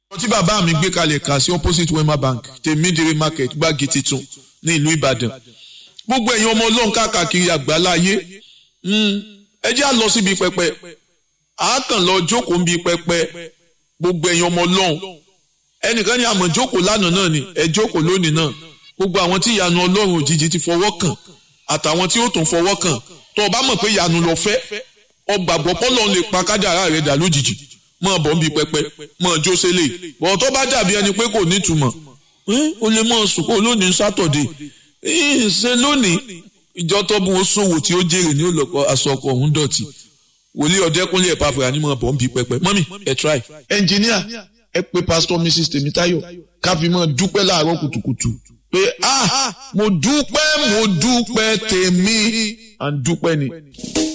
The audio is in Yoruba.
tí bàbá mi gbé kalẹ̀ kà sí opposite wema bank tèmídìrí market gbági titun ní ìlú ìbàdàn gbogbo ẹ̀yin ọmọ ọlọ́run káàkiri àgbáláyé ẹ jẹ́ à lọ síbi pẹpẹ a kàn lọ jókòó ń bi pẹpẹ gbogbo ẹ̀yin ọmọ ọlọ́run ẹnìkan ní àmọ̀ jókòó lánàá náà ni ẹ jókòó lónìí náà gbogbo àwọn tí ìyanu ọlọ́run òjijì ti fọwọ́ kàn àtàwọn tí ó tún fọwọ́ kàn tó o bá mọ̀ pé ìyanu lọ fẹ́ ọgbàgbọ́ pọ́lọ́run lè pa kádàrá rẹ̀ dà lójijì mọ̀ bọ́ ń bi pẹpẹ mọ̀ jó sélè bọ̀ tó bá dàbí ẹni pé kò nítumọ̀ o lè mọ̀ sùkó lónìí sátọ̀dé ṣe lónìí ìjọ tọ́bù ó ṣòwò tí ó jèrè ní olùkọ́ aṣọkọ̀ ọ̀hún dọ̀tí wòlíì ọ̀dẹ́kúnlé ẹ̀ pàfẹ́ ànímọ̀ bọ̀ ń bi pẹpẹ mọ́mì ẹ̀ try. ẹnjìníà ẹ pé pásítọ̀ mrs tèmítáyọ̀ káfíńmọ̀ dúpẹ́ láàárọ̀ kùtùkùtù pé ah mo dúpẹ́ mo dúpẹ́ tèmi à ń dúpẹ́ ni.